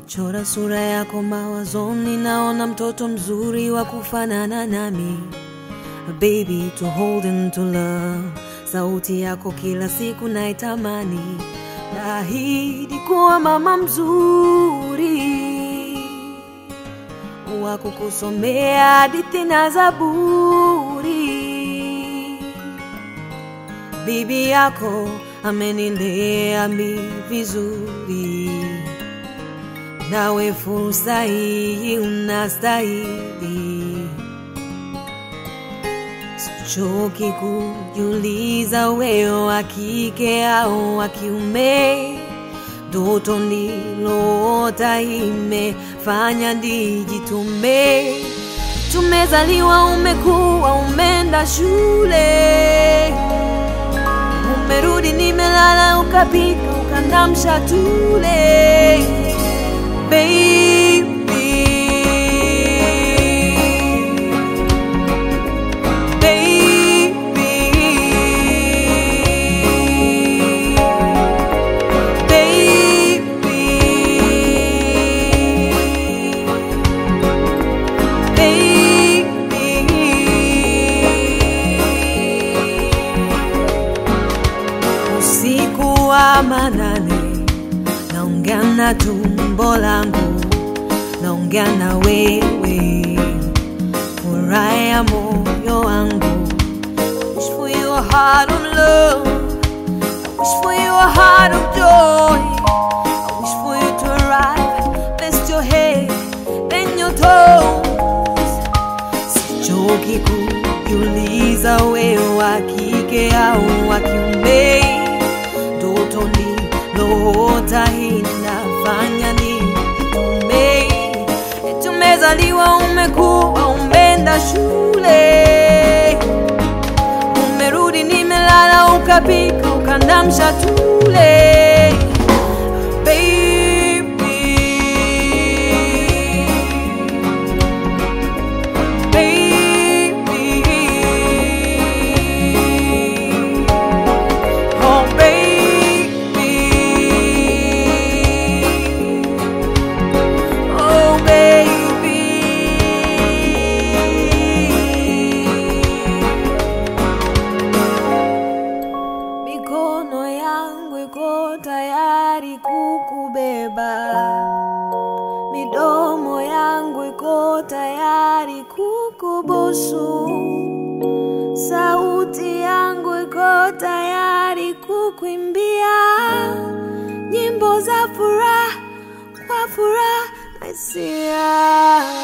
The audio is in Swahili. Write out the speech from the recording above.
Chora sura yako mawazoni, naona mtoto mzuri wa kufanana nami. A baby to hold and to love. Sauti yako kila siku naitamani, naahidi kuwa mama mzuri wa kukusomea hadithi na Zaburi. Bibi yako amenilea mi vizuri, nawe fursa hii unastahili. Sichoki kujiuliza wewe wa kike au wa kiume, ndoto nililoota imefanya nijitume. Tumezaliwa, umekuwa, umeenda shule, umerudi, nimelala, ukapika, ukandamsha tule baby. Usiku wa manane, naongea na tumbo langu, naongea na wewe, furaha ya moyo wangu. Wish for you a heart of love, I wish for you a heart of joy. I wish for you to arrive, rest your head, then your toes. Sichoki kujiuliza wewe wa kike au wa kiume, ndoto nililoota inafanya nitume. Tumezaliwa, umekuwa, umeenda shule, umerudi, nimelala, ukapika, ukandamsha tule baby. Baby, oh baby, oh baby, mikono yangu iko tayari kukubeba, midomo yangu iko tayari kukubusu. Sauti yangu iko tayari kukuimbia nyimbo za furaha kwa furaha na hisia.